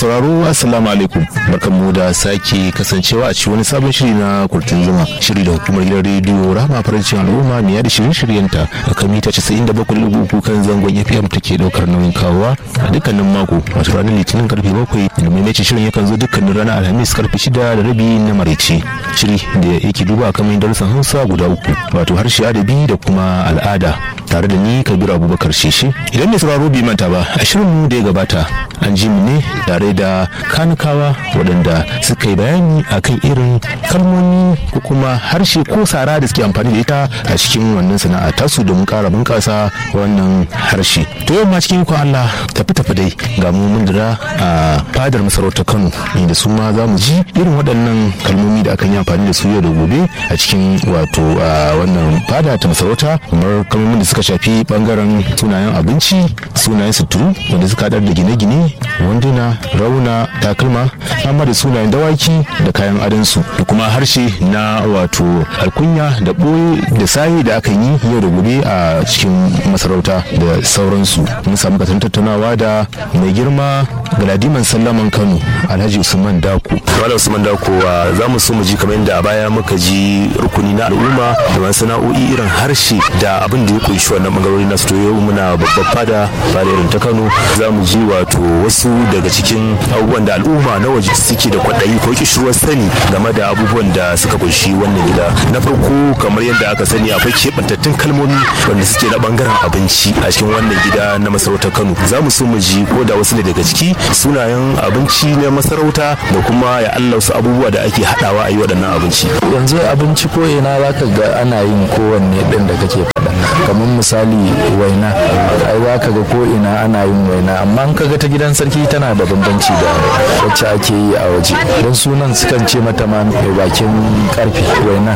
sauraro assalamu alaikum barkanmu da sake kasancewa a cikin wani sabon shiri na kurtun zuma shiri da hukumar gidan rediyo rama farancin al'umma mai yada shirin shiryenta a kan mita 97.3 kan zangon fm take daukar nauyin kawowa a dukkanin mako wato ranar litinin karfe 7 da maimaitin shirin yakan zo dukkanin ranar alhamis karfe 6 da rabi na maraice shiri da yake duba a kan darussan hausa guda uku wato harshe adabi da kuma al'ada tare da ni kabiru abubakar sheshe idan mai sauraro bai manta ba a shirin da ya gabata an ji mu ne tare da kanukawa waɗanda suka yi bayani akan irin kalmomi ko kuma harshe ko sara da suke amfani da ita a cikin wannan sana'a tasu domin ƙara bunƙasa wannan harshe to yau ma cikin ikon Allah tafi tafi dai ga mu mun dira a fadar masarautar Kano inda su ma za mu ji irin waɗannan kalmomi da akan yi amfani da su yau da gobe a cikin wato wannan fada ta masarauta kamar kalmomin da suka shafi bangaren sunayen abinci sunayen suturu wanda suka haɗar da gine-gine wanduna rauna takalma amma da sunayen dawaki da kayan adansu da kuma harshe na wato alkunya da ɓoye da sahi da aka yi yau da gobe a cikin masarauta da sauransu mun samu kasan tattaunawa da mai girma galadiman sallaman kano alhaji usman dako malam usman dako za mu so mu ji kamar yadda a baya muka ji rukuni na al'umma da masana'o'i irin harshe da abin da ya kunshi wannan bangarori na to yau muna babbar fada fada irin ta kano za mu ji wato wasu daga cikin abubuwan da al'umma na waje suke da kwaɗayi ko kishirwar sani game da abubuwan da suka kunshi wannan gida na farko kamar yadda aka sani akwai keɓantattun kalmomi wanda suke na bangaren abinci a cikin wannan gida na masarautar kano za mu so mu ji ko da wasu ne daga ciki sunayen abinci na masarauta da kuma ya allah wasu abubuwa da ake haɗawa a yi waɗannan abinci yanzu abinci ko ina za ka ga ana yin kowanne ɗin da kake faɗa kamar misali waina ai za ka ga ko ina ana yin waina amma an kaga ta gidan sarki tana da bambanci da wacce ake yi a waje don sunan sukan ce mata ma mai bakin karfe wainar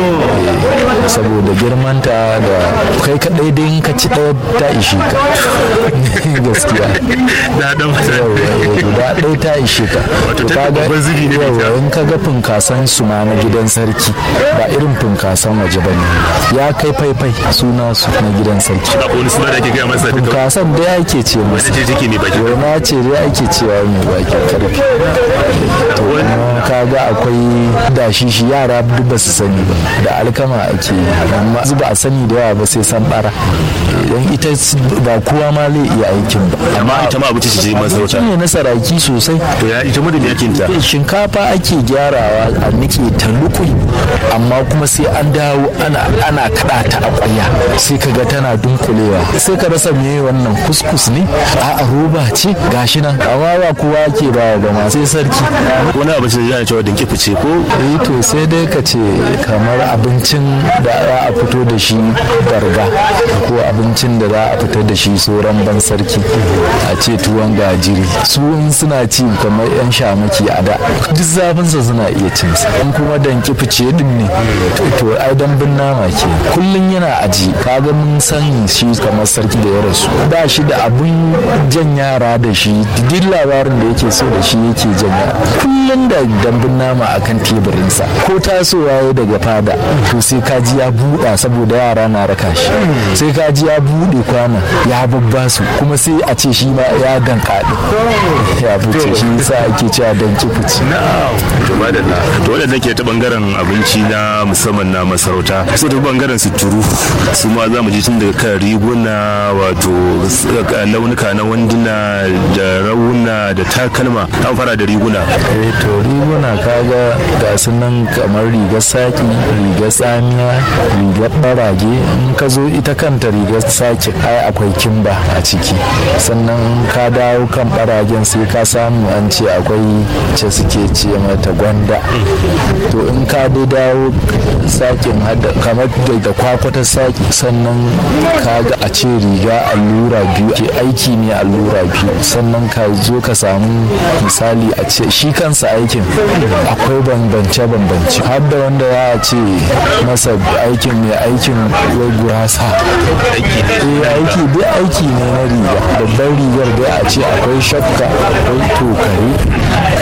saboda girmanta da kai kadai dai ka ci ɗaya ta ishe ka gaskiya da dan guda ɗaya ta ishe ka wato ta babban zubi ne yawa in ka ga funkasan su ma na gidan sarki ba irin funkasan waje ba ne ya kai faifai suna su na gidan sarki akwai wani suna da ake gaya masa duka funkasan dai ake ce masa ce take ne baki waina ce dai ake cewa mai bakin karfi to kuma kaga akwai dashi shi yara duk ba su sani ba da alkama ake yi amma ba a sani da yawa ba sai san bara idan ita ba kowa ma zai iya aikin ba amma ita ma abinci ce masarauta ne na saraki sosai to ya ita mutum yakin ta shinkafa ake gyarawa a nike ta lukui amma kuma sai an dawo ana ana kada ta a kwaya sai kaga tana dunkulewa sai ka rasa me wannan kuskus ne a roba ce gashi nan amma ba kowa ke ba ba ma sai sarki wani abinci da yana cewa dinki fice ko eh to sai dai ka ce kamar abincin da za a fito da shi barga ko abincin da za a fitar da shi sauran ban sarki a ce tuwon gajiri su in suna ci kamar yan shamaki a da duk zafinsa suna iya cin sa in kuma danki fice din ne to ai dambun nama ke kullun yana aji kaga mun san shi kamar sarki da ya rasu ba shi da abun jan yara da shi duk labarin da yake so da shi yake jan yara kullun da dambun nama akan teburinsa ko tasowa ya daga fada to sai kaji ya buɗa saboda yara na raka shi sai kaji ya buɗe kwana ya babba su kuma sai a ce shi ma ya danka ya fice shi yasa ake cewa danki fice to madalla to wadanda ke ta bangaren abinci na musamman na masarauta sai ta bangaren suturu su ma za mu ji tun daga kan riguna wato launuka na wanduna da rauna da takalma an fara da riguna eh to riguna kaga ga su nan kamar rigar saki rigar tsamiya rigar barage in ka zo ita kanta rigar saki ai akwai kimba a ciki sannan ka dawo kan baragen sai ka samu an ce akwai ce suke ce mata gwanda to in ka dai dawo sakin hada kamar da kwakwatar saki sannan ka ga a ce riga allura biyu ke aiki ne allura biyu sannan ka zo ka samu misali a ce shi kansa aikin akwai bambance-bambance har da wanda za a ce masa aikin mai aikin wai gurasa aiki dai aiki ne na riga babban rigar dai a ce akwai shakka akwai tokare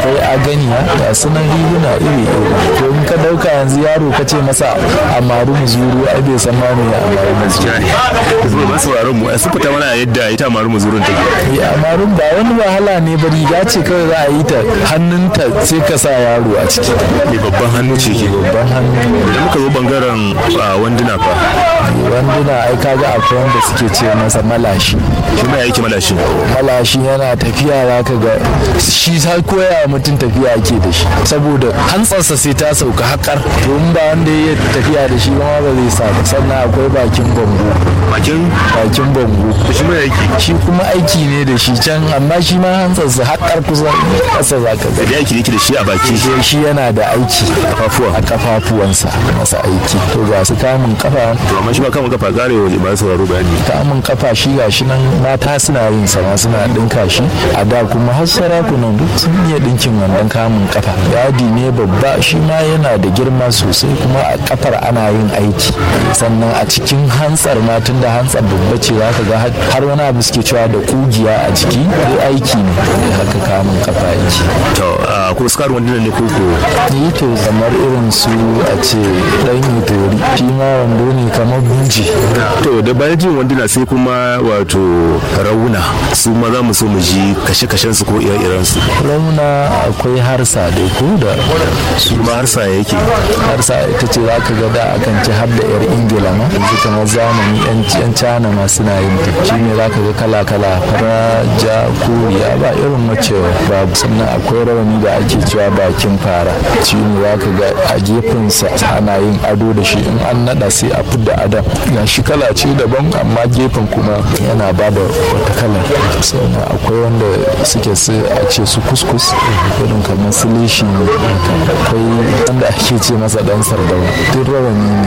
akwai aganiya ga sunan riguna iri iri to in ka dauka yanzu yaro ka ce masa amaru muzuru ai bai san ma me amaru muzuru zuwa masu sauraron mu su fita mana yadda ita maru muzurun take ya amarun ba wani wahala ne ba riga ce kawai za a yi ta hannunta sai ka sa yaro a ciki mai babban hannu ce ke babban hannu idan muka zo bangaren ah, wanduna fa wanduna ai kaga akwai wanda suke ce masa malashi shi ma yake malashin malashi yana tafiya za ka ga shi har koya wa mutum tafiya ake da shi saboda hantsarsa sai ta sauka haƙar to in ba wanda ya tafiya da shi ba ma ba zai sa ba sannan akwai bakin bango bakin bakin bango shi ma yake shi kuma aiki ne da shi can amma shi ma hantsarsa haƙar kusa ƙasa za ka ga da yake yake da shi a baki sai shi yana da aiki kafafuwa a kafafuwansa masa aiki to ga su kamun kafa to amma shi ba kama kafa kare wa ba sauraro bayani kamun kafa shi ga shi nan mata suna yin sama suna dinka shi a da kuma har sarakunan duk sun iya dinkin wannan kamun kafa yadi ne babba shi ma yana da girma sosai kuma a kafar ana yin aiki sannan a cikin hantsar ma tun da hantsar babba ce za ka ga har wani abu suke cewa da kugiya a jiki duk aiki ne haka kamun kafa yake to ah, ko skar wanduna ne ko ko yi to kamar irin su a ce dan itori shi ma wando ne kamar buji to da bayan jin wanduna sai kuma wato rauna su ma za mu so mu ji kashe-kashen su ko ire-iren su rauna akwai harsa da ko da su ma har sa yake harsa ita ce za ka ga da akan ci har da yar ingila ma yanzu kamar zamani yan yan cana ma suna yin ta shi ne za ka ga kala-kala fara ja koriya ba irin mace babu sannan akwai rawani da ake cewa bakin fara shi ne za ka ga a gefensa ana yin ado da shi in an nada sai a fidda adon ga shi kala ce daban amma gefen kuma yana ba da wata kalar sannan akwai wanda suke su a ce su kuskus irin kamar su leshi ne akwai wanda ake ce masa dan sardauna duk rawani ne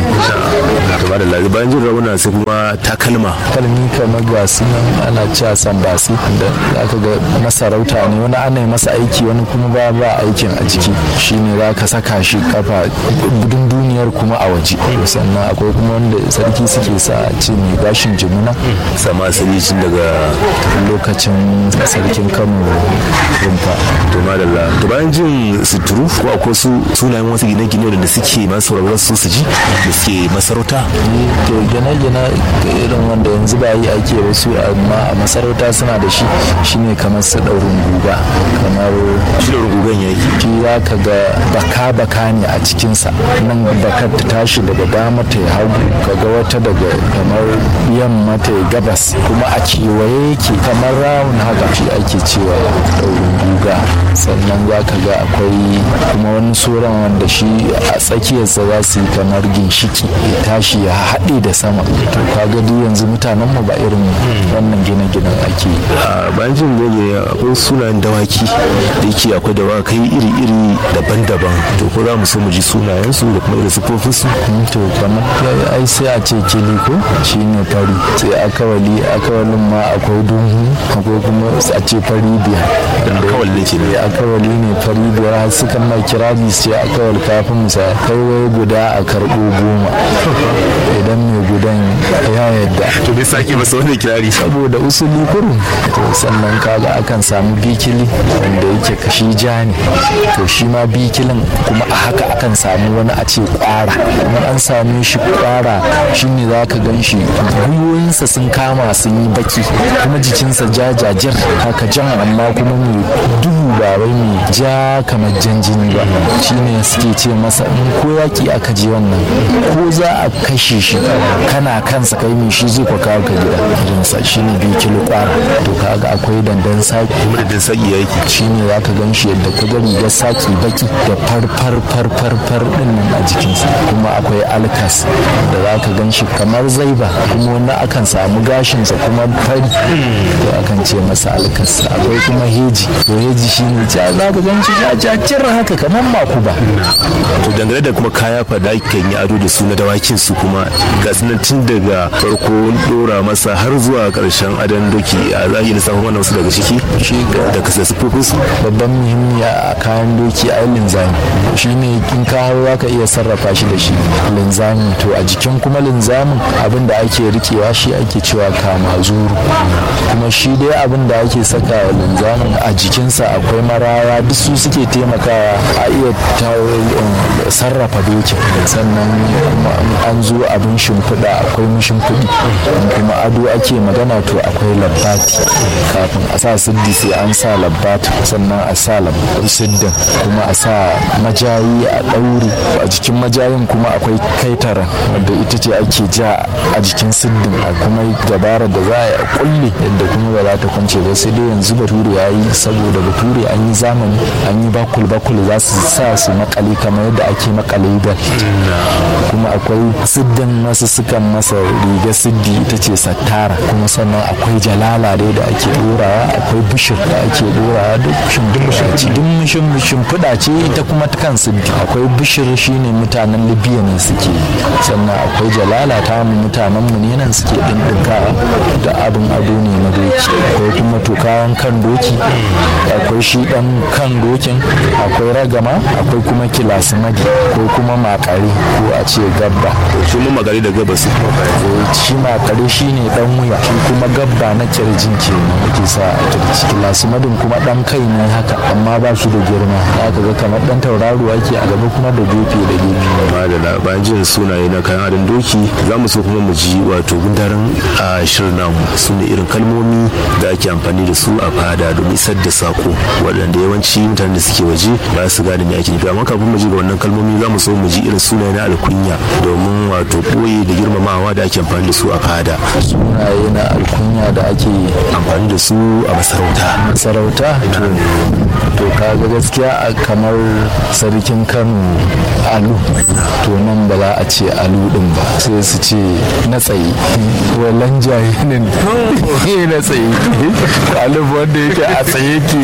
to ba da lazi bayan jin rauna sai kuma takalma kalmi kamar ga su nan ana cewa sambasi da aka ga masarauta ne wani ana yi masa aiki wani kuma ba ba aikin a jiki shine za ka saka shi kafa gudun duniyar kuma a waje sannan akwai kuma wanda sarki suke sa a ce mai gashin jimuna sama asali tun daga lokacin sarkin kano rumfa to madalla to bayan jin suturu ko akwai su sunayen wasu gine-gine da suke masu sauraron su su ji da suke masarauta to gine-gine irin wanda yanzu ba yi ake wasu amma a masarauta suna da shi shine kamar su ɗaurin guga kamar shi da rugugan yaki shi za ka ga baka-baka ne a cikinsa nan bakar ta tashi daga dama ta yi hagu ka ga wata daga kamar yamma ta yi gabas kuma a kewaye yake kamar rawun haka shi ake cewa ɗaurin guga sannan za ka ga akwai kuma wani tsoron wanda shi a tsakiyarsa za su yi kamar ginshiki ya tashi ya haɗe da sama to kaga duk yanzu mutanen mu ba irin wannan gine-ginen ake yi a bayan jin goge akwai sunayen dawaki da yake akwai dawakai iri-iri daban-daban to ko za mu so mu ji sunayensu da kuma irin siffofinsu to kamar ya- ai sai a ce kili ko shi ne fari sai akawali akawalin ma akwai dunhu akwai kuma a ce fari biyar akawal ne ke ya akawali ne fari biyar har sukan ma kirabi sai akawal kafin musa kai wai guda a karɓo goma idan mai gudan ya yadda to bai sake masa wani kirari saboda usuli kurum to sannan kaga akan samu bikili wanda yake kashi ja ne to shi ma bikilin kuma a haka akan samu wani a ce kwara kuma an same shi kwara shine za ka gan shi gwiwoyinsa sun kama sun yi baki kuma jikinsa jajajir haka jan amma kuma mai duhu ba wai mai ja kamar jan jini ba shine suke ce masa in ko yaki aka je wannan ko za a kashe shi kana kansa kai mai shi zai kwa kawo ka gida irinsa shine biyu kilo kwara to kaga akwai dandan saki kuma da din saki ya yake shine za ka gan shi yadda ka ga rigar saki baki da farfar farfar far din nan a jikinsa kuma akwai alkas da za ka gan shi kamar zaiba kuma wani akan samu gashinsa kuma fari to akan ce masa alkas akwai kuma heji to heji shine ja za ka gan shi jajajir haka kamar makuba to dangane da kuma kaya fa da kan yi ado da su na dawakin su kuma ga su nan tun daga farko dora masa har zuwa karshen adon doki a za a yi lissafin wannan wasu daga ciki shi da kasa sufofin su babban muhimmi a kayan doki a linzami shi ne in ka hau za ka iya sarrafa shi da shi linzami to a jikin kuma linzamin abin da ake rikewa shi ake cewa kama zuru kuma shi dai abin da ake saka wa linzamin a jikinsa akwai akwai maraya duk su suke taimakawa a iya sarrafa dokin sannan an zo abin shimfiɗa akwai mashimfiɗi kuma ado ake magana to akwai labbati kafin a sa siddi sai an sa labbati sannan a sa siddin kuma a sa majayi a ɗauri a jikin majayin kuma akwai kaitara wadda ita ce ake ja a jikin siddin a kuma dabarar da za a kulle yadda kuma ba za ta kwance ba sai dai yanzu bature ya yi saboda bature an yi zamani an yi bakul bakul za su sa su makale kamar yadda ake makale bel kuma akwai siddin masu sukan masa riga siddi ita ce sattara kuma sannan akwai jalala dai da ake dorawa akwai bishir da ake dorawa duk shimfiɗa shimfiɗa ce ita kuma ta kan siddi akwai bishir shine mutanen libya ne suke sannan akwai jalala ta mu mutanen mu ne nan suke ɗinɗinkawa da abin ado ne na doki akwai kuma tukawan kan doki akwai shi ɗan kan dokin akwai ragama akwai kuma kilasimadi ko kuma makare ko a ce gabba shi mun magari da gaba su shi makare shi ne dan wuya shi kuma gabba na kirjin ke ake sa a kirji kilasimadin kuma dan kai ne haka amma ba shi da girma ya ga kamar dan tauraro ake a gaba kuma da gefe da gefe madala bayan jin sunaye na kayan adon doki za mu so kuma mu ji wato gundarin a shirin namu su ne irin kalmomi da ake amfani da su a fada domin isar da sako waɗanda yawanci mutanen da suke waje ba su gane me ake nufi amma kafin mu ji ga wannan kalmomi za mu so mu ji irin sunaye na alkunya domin wato ɓoye da girmamawa da ake amfani da su a fada sunaye na alkunya da ake amfani da su a masarauta sarauta to kaga gaskiya kamar sarkin kano alu to nan ba za a ce alu din ba sai su ce na tsaye wallan jahilin na tsaye alu wanda yake a tsaye ke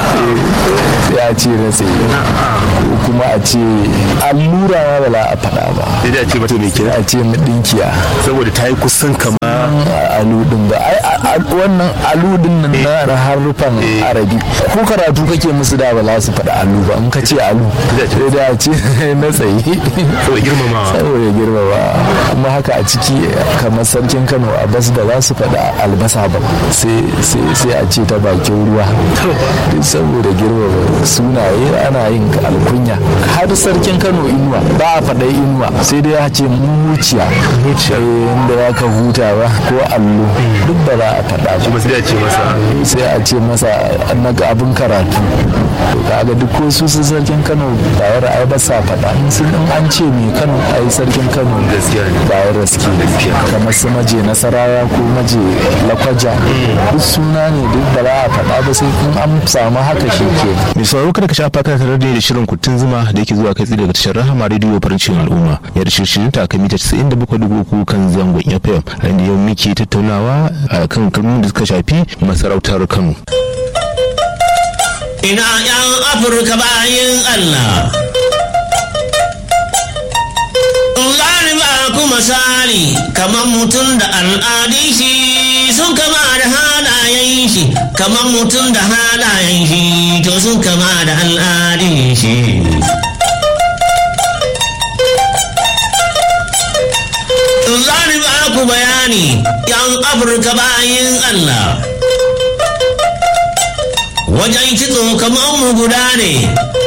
sai a ce na tsaye kuma a ce allura ba za a faɗa ba sai da ce mata mai kira a ce madinkiya saboda ta yi kusan kama aludin ba ai wannan aludin nan na harufan arabi ko karatu kake musu da ba za su faɗa alu ba in ka ce alu sai da a ce na tsaye saboda girmamawa saboda girmama kuma haka a ciki kamar sarkin kano a bas ba za su faɗa albasa ba sai a ce ta bakin ruwa saboda girmama sunaye ana yin alkunya har sarkin kano inuwa ba a faɗa inuwa sai dai ya ce muciya inda ya ka huta ba ko allo duk ba za a faɗa ba sai a ce masa sai a ce masa na abin karatu to kaga duk ko su sun sarkin kano bayar ai ba sa faɗa in sun an ce mai kano ai sarkin kano gaskiya ne bayar raski kamar su maje nasarawa ko maje lakwaja duk suna ne duk ba za a faɗa ba sai in an samu haka shi ke mai sauraro kada ka shafa kana tare da shirin kuttun zuma da yake zuwa kai tsaye daga tashar rahama rediyo farancin al'umma ya da shirin ta kan mita 97.3 kan zangon fm a inda yau muke tattaunawa a kan kalmomin da suka shafi masarautar kano ina yan afirka bayan allah Zani ba ku misali kamar mutum da al'adun shi sun kama da halayen shi kamar mutum da halayen shi to sun kama da al'adun shi. Zani ba ku bayani yan Afirka bayan Allah. Wajen kitso kamar mu guda ne